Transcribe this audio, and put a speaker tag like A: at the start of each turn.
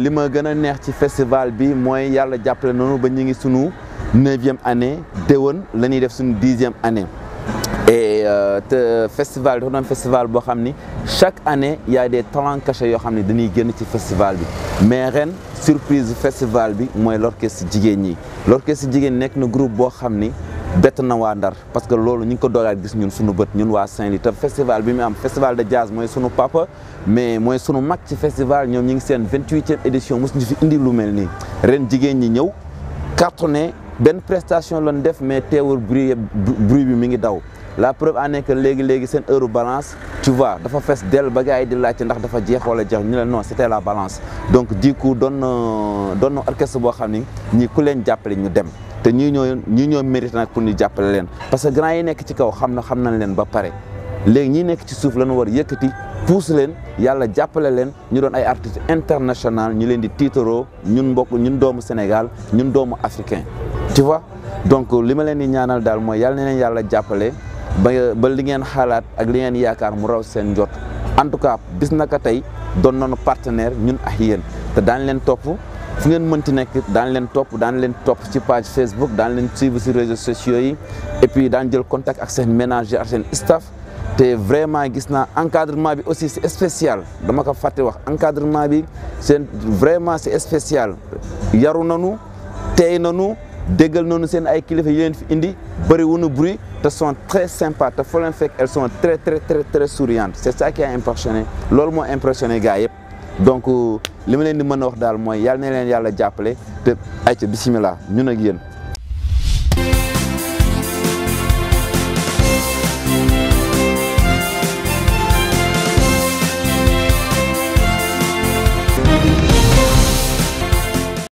A: li ma gën a neex ci festival bi mooy yàlla jàppale noonu ba ñu ngi sunu neuvième année déwén la ñuy def suñu dixième année et te festival dafa doon festival boo xam ni chaque année y a des talents cachés yoo xam ne dañuy génn ci festival bi mais ren surprise festival bi mooy l'orchestre jigéen ñi l'orchestre jigéen nekk na groupe boo xam ni bett na waa Ndar parce que loolu ñu ngi ko doogaat gis ñun suñu bët ñun waa Saint-Louis te festival bi mu am festival de jazz mooy sunu papa mais mooy sunu mag ci festival ñoom ñu ngi seen vingt-huitième édition mosu ñu fi indi lu mel nii ren jigéen ñi ñëw cartonné benn prestation lañ def mais teewul bruit bruit bi mi ngi daw la preuve en est que léegi léegi seen heure balance tu vois dafa fees dell ba gars yi di laajte ndax dafa jeex wala jeex ñu ne non c'était la balance donc du coup doon na doon na orchestre boo xam ni ñii ku leen jàppale ñu dem te ñii ñoo ñii ñoo mérite nag pour ñu jàppale leen parce que grand yi nekk ci kaw xam na xam nañ leen ba pare léegi ñi nekk ci suuf la ñu war yëkkati pousse leen yàlla jàppale leen ñu doon ay artistes international ñu leen di tiitaroo ñun mbokk ñun doomu Sénégal ñun doomu africain tu vois donc li ma leen di ñaanal daal mooy yàlla na leen yàlla jàppale ba ba li ngeen xalaat ak li ngeen yaakaar mu raw seen njot en tout cas bis naka tey doon nañu partenaire ñun ak yéen te daan leen topp fu ngeen mënti nekk daan leen topp daan leen topp ci page Facebook daan leen suivre ci réseaux sociaux yi et puis daan jël contact ak seen ménager ak seen staff te vraiment gis naa encadrement bi aussi c'est spécial dama ko fàtte wax encadrement bi seen vraiment c'est spécial yaru nanu tey nanu déggal noonu seen ay kilifa yi leen fi indi bëri wuñu bruit te sont très sympas te foo leen fekk elles sont très très très très souriantes c'est ça qui a impressionné loolu moo impressionné gars yëpp donc li ma leen di mën a wax daal mooy yàlla na leen yàlla jàppale te ayca bisimilah ñun ak yéen